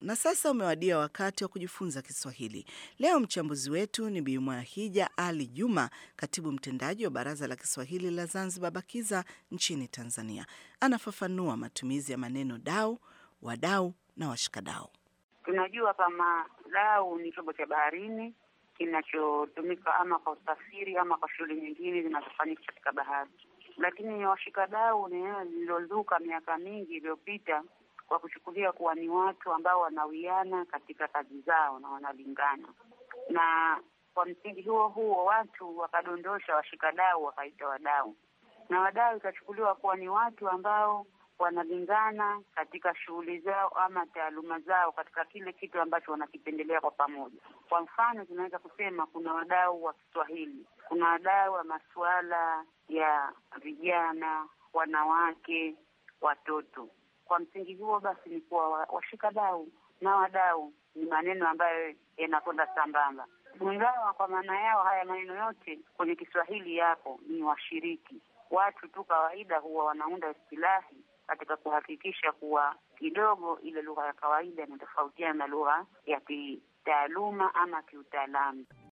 Na sasa umewadia wakati wa kujifunza Kiswahili. Leo mchambuzi wetu ni Bi Mwahija Ali Juma, katibu mtendaji wa Baraza la Kiswahili la Zanzibar BAKIZA nchini Tanzania. Anafafanua matumizi ya maneno dau, wadau na washikadau. Tunajua kama dau ni chombo cha baharini kinachotumika ama kwa usafiri ama kwa shughuli nyingine zinazofanyika katika bahari, lakini washikadau ni neno lililozuka miaka mingi iliyopita kwa kuchukulia kuwa ni watu ambao wanawiana katika kazi zao na wanalingana, na kwa msingi huo huo watu wakadondosha washikadau wakaita wadau, na wadau ikachukuliwa kuwa ni watu ambao wanalingana katika shughuli zao ama taaluma zao katika kile kitu ambacho wanakipendelea kwa pamoja. Kwa mfano, tunaweza kusema kuna wadau wa Kiswahili, kuna wadau wa masuala ya vijana, wanawake, watoto. Kwa msingi huo basi ni kuwa washikadau na wadau ni maneno ambayo yanakwenda sambamba, ingawa kwa maana yao haya maneno yote kwenye Kiswahili yapo, ni washiriki. Watu tu kawaida huwa wanaunda istilahi katika kuhakikisha kuwa kidogo ile lugha ya kawaida inatofautiana na lugha ya kitaaluma ama kiutaalamu.